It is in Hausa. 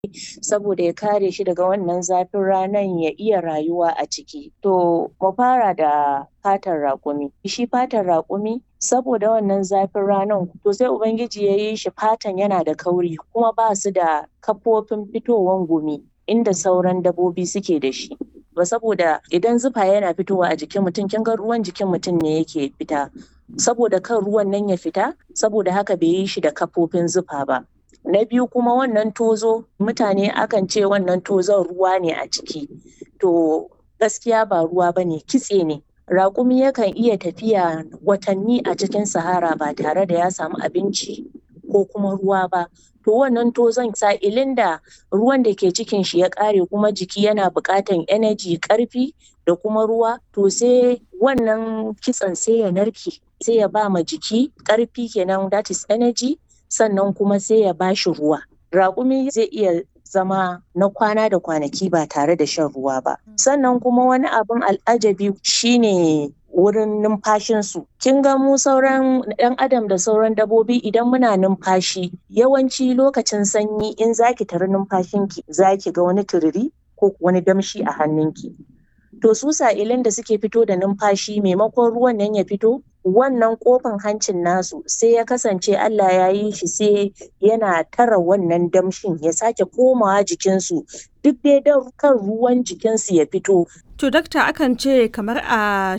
saboda ya kare shi daga wannan zafin ranan ya iya rayuwa a ciki. To mu fara da fatan raƙumi. Shi fatan raƙumi saboda wannan zafin ranan to sai Ubangiji ya yi shi fatan yana da kauri kuma ba su da kafofin fitowan gumi inda sauran dabbobi suke da shi. Ba saboda idan zufa yana fitowa a jikin mutum kin ga ruwan jikin mutum ne yake fita. Saboda kan ruwan nan ya fita saboda haka bai yi shi da kafofin zufa ba. Na biyu kuma wannan tozo mutane akan ce wannan tozon ruwa ne a ciki. To gaskiya ba ruwa ba ne kitse ne. Raƙumi yakan iya tafiya watanni a cikin sahara ba tare da ya samu abinci ko kuma ruwa ba. To wannan tozon sa'ilin da ruwan da ke cikin shi ya ƙare kuma jiki yana buƙatan energy ƙarfi da kuma ruwa to sai wannan kitsen sai ya narke sai ya ba ma jiki ƙarfi kenan that is energy sannan kuma sai ya ba shi ruwa. Raƙumi zai iya zama na kwana da kwanaki ba tare da shan ruwa ba. Sannan kuma wani abin al'ajabi shine wurin numfashinsu. Kin ga mu sauran ɗan adam da sauran dabbobi idan muna numfashi yawanci lokacin sanyi in zaki tari numfashinki zaki ga wani tururi ko wani damshi a hannunki. To su sa'ilin da suke fito da numfashi maimakon ruwan nan ya fito wannan kofan hancin nasu sai ya kasance Allah ya yi shi sai yana tara wannan damshin ya sake komawa jikinsu duk dai don kan ruwan jikinsu ya fito. To dakta akan ce kamar a